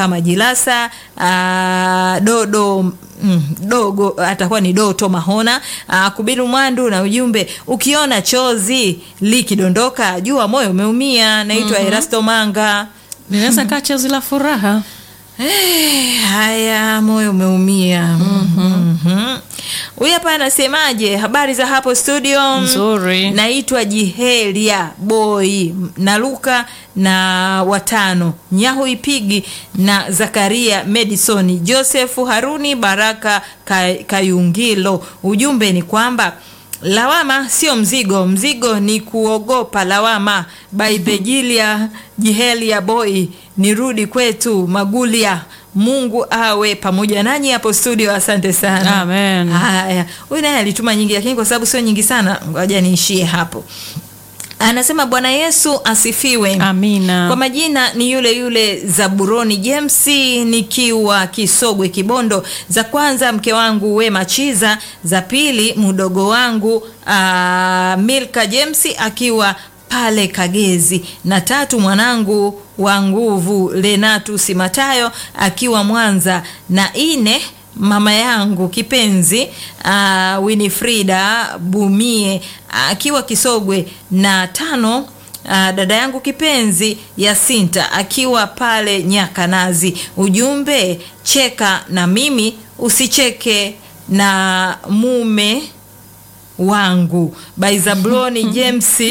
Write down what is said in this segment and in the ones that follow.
Baraka Majilasa, ah, Dodo mm, dogo atakuwa ni Doto Mahona, ah, Kubiru Mwandu na ujumbe, ukiona chozi likidondoka jua moyo umeumia. Naitwa Erasto Manga. linaweza kaa chozi la furaha Eh, haya moyo umeumia. Mhm. Huyu hapa anasemaje? Habari za hapo studio? Nzuri. Naitwa Jihelia Boy Naluka na watano Nyahu Ipigi na Zakaria Madison Joseph Haruni Baraka Ka- Kayungilo. Ujumbe ni kwamba lawama sio mzigo, mzigo ni kuogopa lawama. By the Jilia Jihelia Boy, nirudi kwetu Magulia. Mungu awe pamoja nanyi hapo studio. Asante sana. Amen. Haya, huyu naye alituma nyingi, lakini kwa sababu sio nyingi sana, ngoja niishie hapo. Anasema Bwana Yesu asifiwe. amina Kwa majina ni yule yule Zaburoni James nikiwa Kisogwe Kibondo. Za kwanza mke wangu Wema Chiza, za pili mdogo wangu aa, Milka James akiwa pale Kagezi, na tatu mwanangu wa nguvu Lenatus Matayo akiwa Mwanza, na ine mama yangu kipenzi uh, Winifrida Bumie akiwa Kisogwe, na tano uh, dada yangu kipenzi Yasinta akiwa pale Nyakanazi. Ujumbe, cheka na mimi usicheke na mume wangu by Zabloni James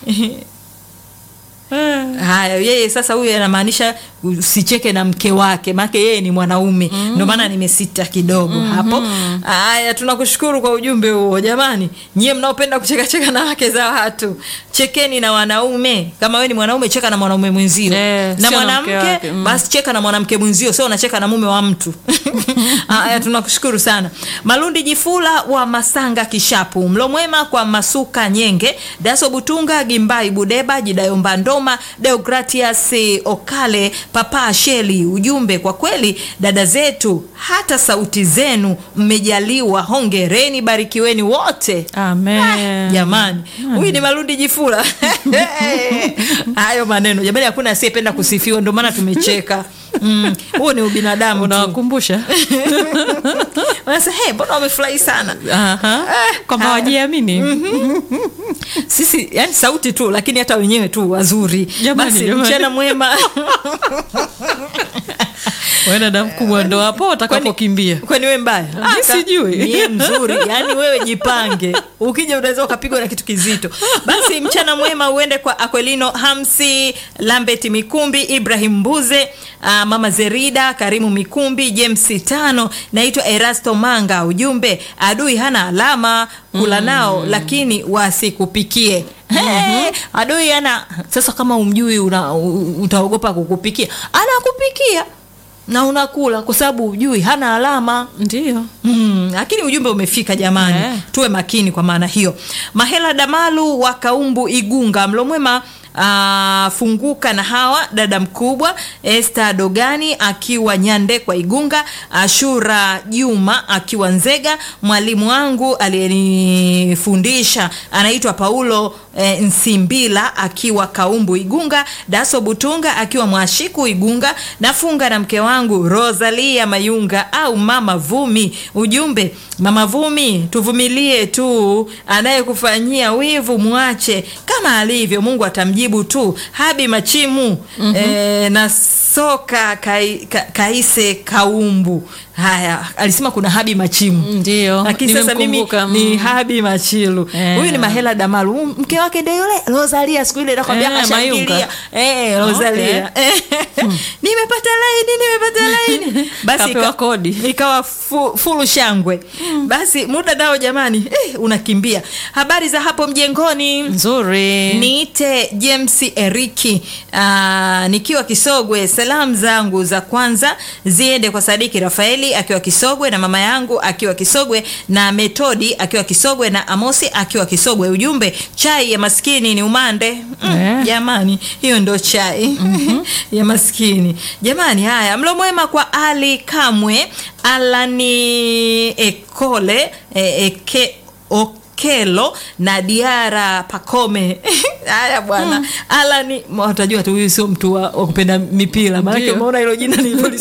Haya, yeye sasa, huyu anamaanisha usicheke na mke wake, maana yeye ni mwanaume mm. Ndio maana nimesita kidogo mm -hmm. hapo. Haya, tunakushukuru kwa ujumbe huo. Jamani, nyie mnaopenda kucheka cheka na wake za watu, chekeni na wanaume. Kama wewe ni mwanaume, cheka na mwanaume mwenzio Eh, na sio na mke mwanamke wake, mm. basi cheka na mwanamke mwenzio, sio unacheka na mume wa mtu. Haya, tunakushukuru sana. Malundi Jifula wa Masanga Kishapu, mlo mwema kwa Masuka Nyenge, Daso Butunga, Gimbai Budeba, Jidayomba Ndoma, Deogratias Okale, Papa Sheli. Ujumbe, kwa kweli dada zetu, hata sauti zenu mmejaliwa, hongereni, barikiweni wote. amen Jamani, huyu ni Malundi Jifula. Hayo maneno jamani, hakuna asiyependa kusifiwa, ndio maana tumecheka. Mm, huo ni ubinadamu tu. unawakumbusha Wanasema, hey, mbona wamefurahi sana Aha. kwamba haya. wajiamini sisi, yani sauti tu, lakini hata wenyewe tu wazuri. Jamani, Basi jamani. mchana mwema. wewe dada mkubwa ndo hapo utakapokimbia Kwani wewe mbaya? Mi sijui. Mie mzuri, yani wewe jipange, ukija unaweza ukapigwa na kitu kizito. Basi mchana mwema uende kwa Aquelino Hamsi, Lambert Mikumbi, Ibrahim Mbuze, ah, mama Zerida, Karimu Mikumbi, James Tano. Naitwa Erasto Manga. Ujumbe, adui hana alama, kula nao lakini wasikupikie. Hey, adui ana sasa, kama umjui una, u- utaogopa kukupikia, anakupikia na unakula kwa sababu ujui hana alama. ndio Mm, lakini ujumbe umefika jamani, Eh. tuwe makini kwa maana hiyo. Mahela Damalu wa Kaumbu Igunga, mlo mwema ah, funguka na hawa dada mkubwa Esther Dogani akiwa Nyande kwa Igunga, Ashura Juma akiwa Nzega, mwalimu wangu aliyenifundisha anaitwa Paulo eh, Nsimbila akiwa Kaumbu Igunga, Daso Butunga akiwa Mwashiku Igunga, nafunga na mke wangu Rosalia Mayunga au Mama Vumi. Ujumbe, Mama Vumi, tuvumilie tu, anayekufanyia wivu mwache kama alivyo, Mungu atamjibu tu. Habi Machimu eh, na soka kai, ka, kaise Kaumbu. Haya, alisema kuna Habi Machimu ndio lakini sasa mimi nimemkumbuka. ni Mm. Habi Machilu. Eh. Huyu ni Mahela Damalu. Huyu Mke wake ndio yule Rosalia siku ile nakwambia Eh, kashangilia. Mayunga. Eh, Rosalia. Eh, nimepata laini, nimepata laini. Basi Kapewa ika- kodi. ikawa fu, fulu shangwe. Basi muda nao jamani, eh, unakimbia. Habari za hapo mjengoni? nzuri Niite James Eriki aa, nikiwa Kisogwe. Salamu zangu za kwanza ziende kwa Sadiki Rafaeli akiwa Kisogwe na mama yangu akiwa Kisogwe na Metodi akiwa Kisogwe na Amosi akiwa Kisogwe. Ujumbe, chai ya maskini ni umande. Mm, Eh. Jamani, hiyo ndo chai ya maskini jamani. Haya, mlo mwema kwa Ali Kamwe, Alani Ekole e, eke, Okelo na Diara Pakome. Haya bwana, Alani, utajua tu huyu sio mtu wa wa kupenda mipira, maanake Ndio. umeona hilo jina nililo